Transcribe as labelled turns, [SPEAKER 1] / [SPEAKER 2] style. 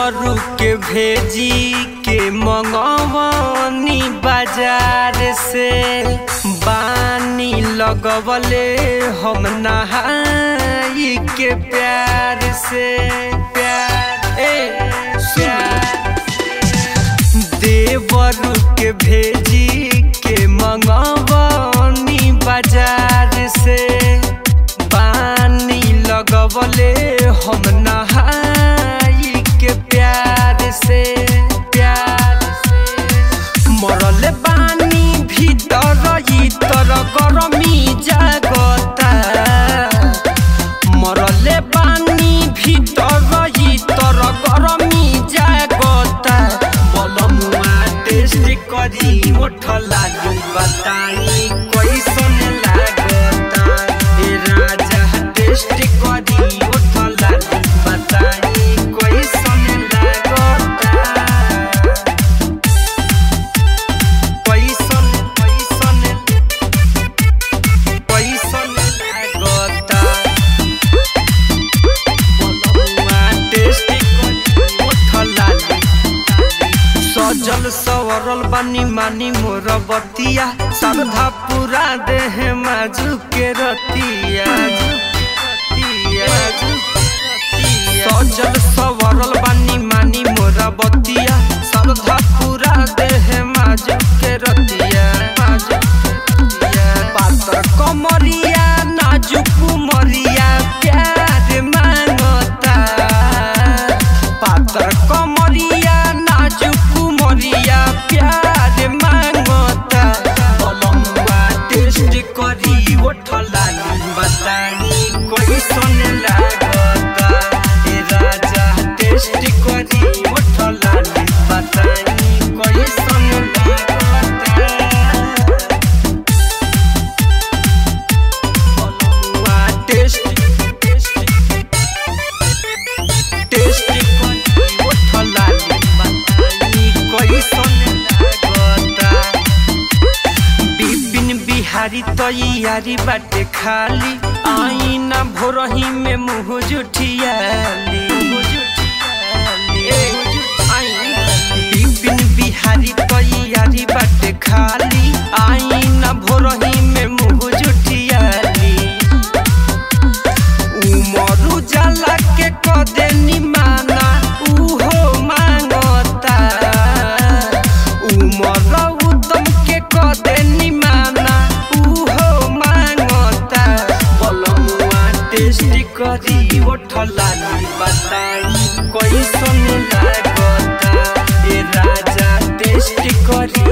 [SPEAKER 1] देवरू के भेजी के मंगवनी बाजार से बानी लगवले हम नहाई के प्यार से प्यार ए प्यार देवरू के भेजी के मंगवनी बाजार से पानी लगवले हम नहाई के प्यार से प्यार से मरल बानी भीतर इतर गरमी जागता मरले बानी भीतर इतर गरमी जागता बलमुआ टेस्ट करी ओठ लागू बताई कैसन लागता ए राजा टेस्ट करी ओठ लागू बताई कैसन लागता कैसन कैसन कैसन लागता बलमुआ टेस्ट करी ओठ लागू सजल सवरल बानी मानी मोर बतिया श्रद्धा पूरा देह माजू के रतिया सजल सवरल बानी मानी मोर बतिया श्रद्धा पूरा देह माजू के रतिया माजू के रतिया। पातर कमरिया नाजुक मरिया प्यार मांगता पातर कमरिया नाजुक मरिया प्यार मांगता बलमुआ टेस्ट करी ओठला बतानी कैसन लागता ए राजा टेस्ट करी ओठला बतानी कैसन लागता बलमुआ टेस्ट टेस्ट टेस्ट करी ओठला बतानी कैसन लागता बिपिन बिहारी तैयारी बाटे खाली आईना भोरही में मुँह जुठियाली बिपिन बिहारी तैयारी बाटे खाली आईना भोरही में मुँह जुठियाली उमर उजाला के कदे निमाना उहो मांगता उमर उदम के कदे निमाना उहो मांगता बलमुआ टेस्ट करी ओठला बताई कैसन लागता ए राजा टेस्ट करी